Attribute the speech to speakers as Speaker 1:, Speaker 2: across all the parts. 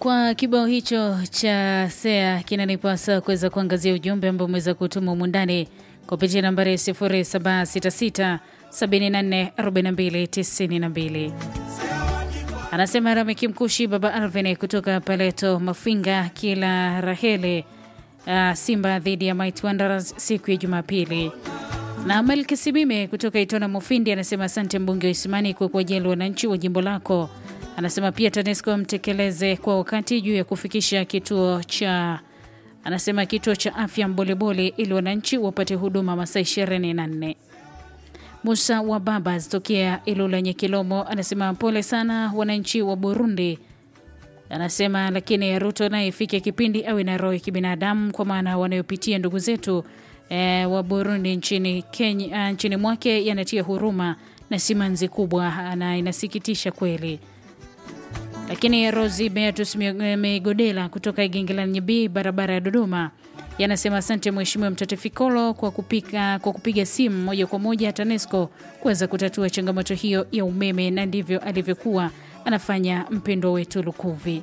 Speaker 1: Kwa kibao hicho cha Sea kinanipa saa kuweza kuangazia ujumbe ambao umeweza kutuma humu ndani kupitia nambari 0766 74 42 92. Anasema Rameki Mkushi, baba Alvin kutoka Paleto Mafinga, kila Rahele uh, Simba dhidi ya Might Wanderers siku ya Jumapili. Na Melki Simime kutoka Itona Mufindi anasema asante mbunge wa Isimani kwa kuwajali wananchi wa jimbo lako. Anasema pia TANESCO mtekeleze kwa wakati juu ya kufikisha kituo cha anasema kituo cha afya Mbolebole ili wananchi wapate huduma masaa 24. Musa wa baba zitokea Ilula Nyekilomo anasema pole sana wananchi wa Burundi. Anasema lakini Ruto naye ifike kipindi awe na roho ya kibinadamu, kwa maana wanayopitia ndugu zetu e, wa Burundi nchini, Kenya, nchini mwake yanatia huruma na simanzi kubwa na inasikitisha kweli. Lakini Rosi Beatus Megodela kutoka Igingilanyi B barabara ya Dodoma yanasema asante Mheshimiwa Mtoto Fikolo kwa kupika, kwa kupiga simu moja kwa moja TANESCO kuweza kutatua changamoto hiyo ya umeme, na ndivyo alivyokuwa anafanya mpendwa wetu Lukuvi.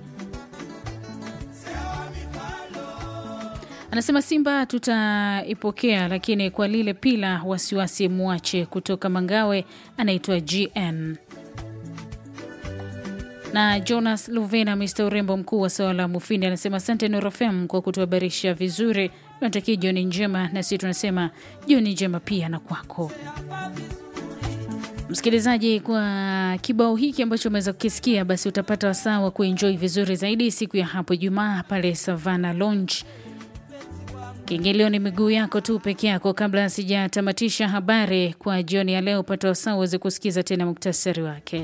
Speaker 1: Anasema Simba tutaipokea, lakini kwa lile pila wasiwasi mwache. Kutoka Mangawe anaitwa GN na Jonas Luvena, Mr urembo mkuu wa sawala Mufindi, anasema asante Norofem kwa kutuhabarisha vizuri. Tunatakia jioni njema, na sisi tunasema jioni njema pia na kwako msikilizaji. Kwa kibao hiki ambacho umeweza kukisikia, basi utapata wasaa wa kuenjoy vizuri zaidi siku ya hapo Ijumaa pale Savana Lounge. Kiingilio ni miguu yako tu peke yako. Kabla sijatamatisha habari kwa jioni ya leo, upata wasaa uweze kusikiza tena muktasari wake.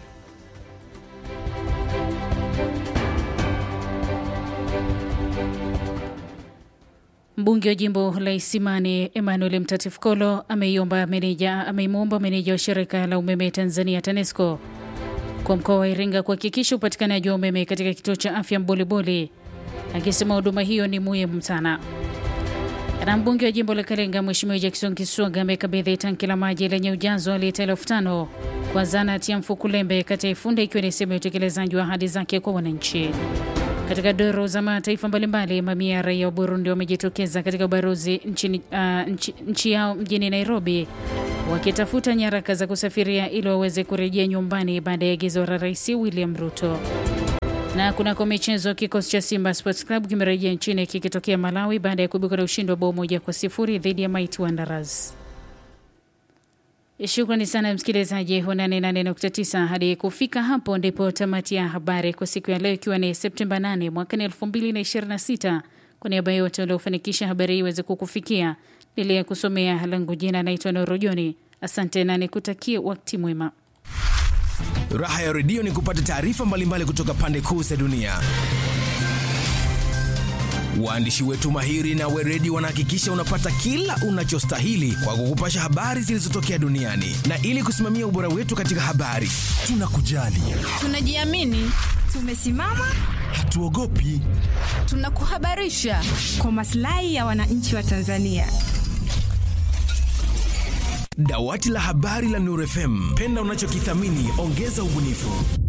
Speaker 1: Mbunge wa jimbo la Isimani Emmanuel Mtatifkolo ameimwomba meneja ameimwomba meneja wa shirika la umeme Tanzania TANESCO kwa mkoa wa Iringa kuhakikisha upatikanaji wa umeme katika kituo cha afya Mboliboli, akisema huduma hiyo ni muhimu sana. Na mbunge wa jimbo la Kalenga Mheshimiwa Jackson Kiswaga amekabidhi tanki la maji lenye ujazo wa lita elfu tano kwa zanati ya Mfukulembe kata ya Ifunda, ikiwa ni sehemu ya utekelezaji wa ahadi zake kwa wananchi. Katika doro za mataifa mbalimbali, mamia ya raia wa Burundi wamejitokeza katika ubalozi nchi, uh, nchi, nchi yao mjini Nairobi wakitafuta nyaraka za kusafiria ili waweze kurejea nyumbani baada ya agizo la Rais William Ruto. Na kunako michezo, kikosi cha Simba Sports Club kimerejea nchini kikitokea Malawi baada ya kuibuka na ushindi wa bao moja kwa sifuri dhidi ya Might Wanderers. Shukrani sana msikilizaji wa 88.9. Hadi kufika hapo ndipo tamati ya habari kwa siku ya leo, ikiwa ni Septemba 8 mwaka 2026. Kwa niaba yote waliofanikisha habari hii iweze kukufikia, niliya kusomea langu jina naitwa Norojoni. Asante na nikutakie wakati mwema.
Speaker 2: Raha ya redio ni kupata taarifa mbalimbali kutoka pande kuu za dunia. Waandishi wetu mahiri na weredi wanahakikisha unapata kila unachostahili kwa kukupasha habari zilizotokea duniani, na ili kusimamia ubora wetu katika habari, tunakujali,
Speaker 3: tunajiamini, tumesimama,
Speaker 2: hatuogopi,
Speaker 3: tunakuhabarisha
Speaker 4: kwa maslahi ya wananchi wa Tanzania.
Speaker 2: Dawati la habari la Nuru FM, penda unachokithamini, ongeza ubunifu.